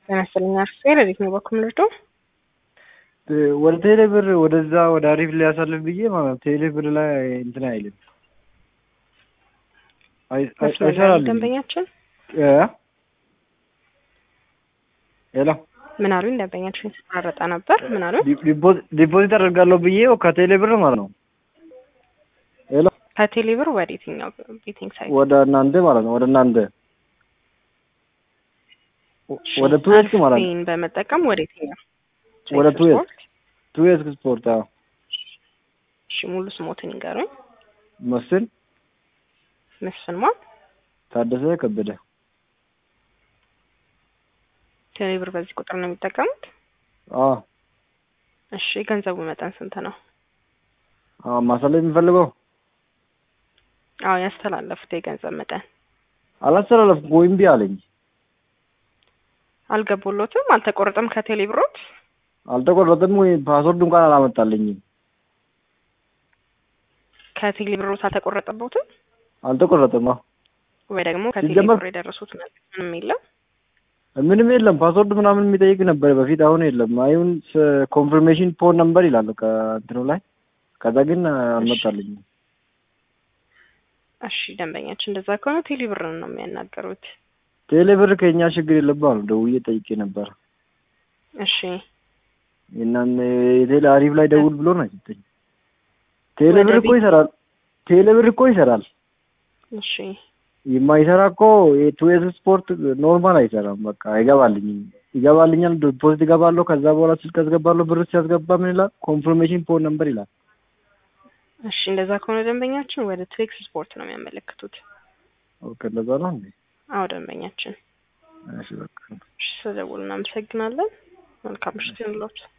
ጤና ይስጥልኝ አርፌ ለቤት ነው በኩል ምርዶ ወደ ቴሌ ብር ወደዛ ወደ አሪፍ ሊያሳልፍ ብዬ ማለት ነው። ቴሌ ብር ላይ እንትን አይልም አይ- አይ- አይሰራልኝም። ደንበኛችን እ? ሄሎ ምን አሉኝ? ደንበኛችን የተቆራረጠ ነበር። ምን አሉኝ? ዲ- ዲፖ- ዲፖዚት አደርጋለሁ ብዬ ከቴሌ ብር ማለት ነው። ሄሎ ከቴሌ ብር ወደ የትኛው ቤቲንግ ሳይት? ወደ እናንተ ማለት ነው። ወደ እናንተ ወደ ቱዌስክ ማለት ነው። አርፌን በመጠቀም ወደ የትኛው ወደ ሳይት ቱዌስክ ስፖርት? ቱዌስክ ስፖርት አዎ። እሺ ሙሉ ስሞትን ይንገሩኝ። መስፍን መስፍን ማ ታደሰ ከበደ ቴሌ ብር በዚህ ቁጥር ነው የሚጠቀሙት? አዎ እሺ የገንዘቡ መጠን ስንት ነው? አዎ ማሳለፍ የሚፈልገው አዎ ያስተላለፉት የገንዘብ መጠን አላስተላለፍኩም ወይ እምቢ አለኝ። አልገቡሎትም? አልተቆረጠም ከቴሌ ብሮት? አልተቆረጠም ወይ ፓስወርድ እንኳን አላመጣልኝም። ከቴሌ ብሮት አልተቆረጠቦትም? አልተቆረጠም። አዎ ወይ ደግሞ ከቴሌ ሲጀመር- ብር የደረሱት መልዕክት ምንም የለም? ምንም የለም። ፓስወርድ ምናምን የሚጠይቅ ነበር በፊት፣ አሁን የለም። አሁን ኮንፊርሜሽን ፎን ነምበር ይላል ከእንትኑ ላይ፣ ከዛ ግን አልመጣልኝም። እሺ ደንበኛችን እንደዛ ከሆነ ቴሌ ብርን ነው የሚያናገሩት። ቴሌ ብር ከኛ ችግር የለብም አሉ። ደውዬ ጠይቄ ነበር። እሺ እናን የቴሌ አሪፍ ላይ ደውል ብሎ ነው የሰጠኝ። ቴሌ ወደ ብር እኮ ቤት- ይሰራል። ቴሌ ብር እኮ ይሰራል። እሺ የማይሰራ እኮ የቱዌዝ ስፖርት ኖርማል አይሰራም። በቃ አይገባልኝም። ይገባልኛል፣ ዲፖዚት ይገባለሁ። ከዛ በኋላ ስልክ ያስገባለሁ። ብር ሲያስገባ ምን ይላል? ኮንፊርሜሽን ፎን ነምበር ይላል። እሺ እንደዛ ከሆነ ደንበኛችን ወደ ትሬክስ ስፖርት ነው የሚያመለክቱት። ኦኬ እንደዛ ነው እንዴ? አዎ ደንበኛችን። እሺ በቃ እሺ ስለደወሉ እናመሰግናለን። መልካም ምሽት ይሁንልዎት።